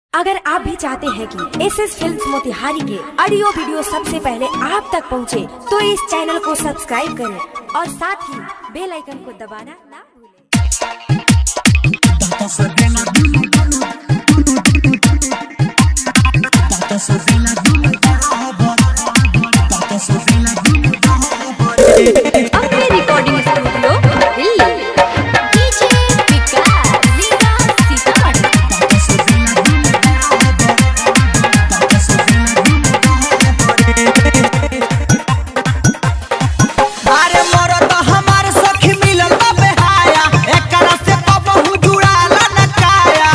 अगर आप भी चाहते हैं कि एस एस फिल्म मोतिहारी के ऑडियो वीडियो सबसे पहले आप तक पहुंचे, तो इस चैनल को सब्सक्राइब करें और साथ ही बेल आइकन को दबाना ना भूलें अपने recording studio Delhi DJ Vikas Leela Sitamarhi अरे मरद हमार सखी मिलल बा बेहाया एकरा से कबहू जुड़ाल न काया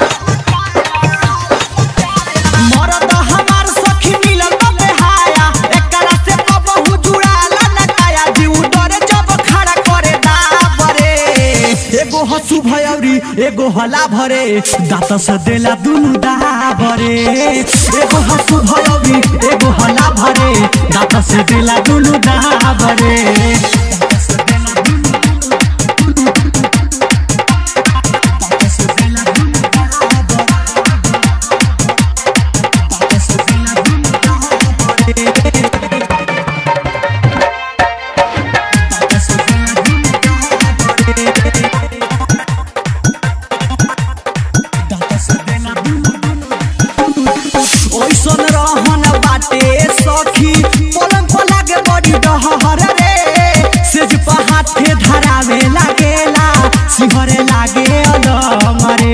मरद हमार सखी मिलल बा बेहाया एकरा से कबहू जुड़ाल न काया जीव डरे जब खड़ा करे दाबरे एगो हसु भयौरी एगो हला भरे दांत से देला दुनु दाबरे एगो हसु भयौरी एगो हला भरे दांत से देला दुनु दाबरे ओइसन रहन बाटे सखी पलंग पर लागे बड़ी डहर रे सेज पर हाथे धरावे लागेला सिहरे लागे अलम रे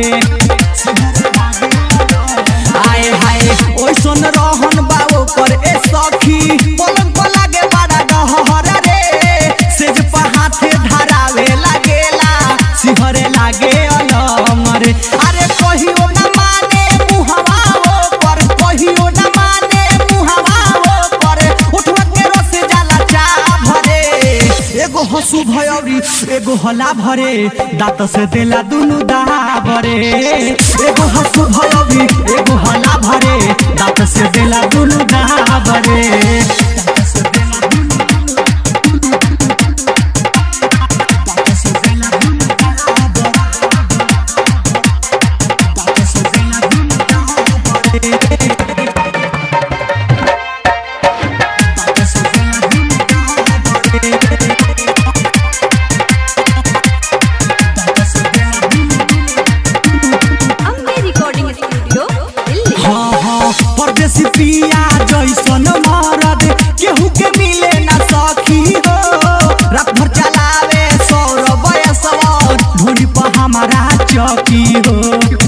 आए हाय ओइसन रहन बाबो पर ए सखी पलंग पर लागे बड़ा डहर रे सेज पर हाथे धरावे लागेला सिहरे लागे अलम रे अरे कहियो न माने मुहवा हो पर कहियो न माने मुहवा हो पर उठवा के रस जाला चा भरे एगो हसु भयौरी एगो हला भरे दांत से देला दुनु दा भरे एगो हसु भयौरी एगो हला भरे दांत से देला दुनु दा भरे अपने रिकॉर्डिंग स्टूडियो दिल्ली हाँ हाँ परदेसी पिया जैसन मरद केहू के मिले ना सखी हो रात भर चलावे सौरभ बयसवा ढोली पर हमारा चौकी हो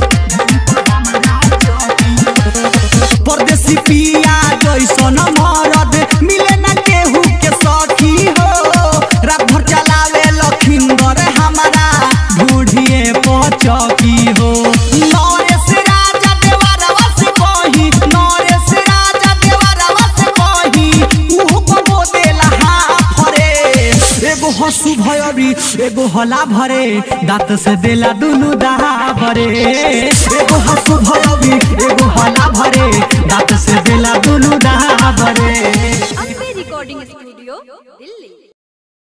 परदेसी पिया जैसन मरद मिले ना केहू के सखी हो रात भर चलावे लखिंदर हमारा ढूढ़िए पचौकी हो नरेश राजा देवरवा से कही नरेश राजा देवरवा से कही उहो कबो देला हाफरे एगो हसु भयरी एगो हला भरे दांत से देला दुनु दा भरे एगो हसु भयरी एगो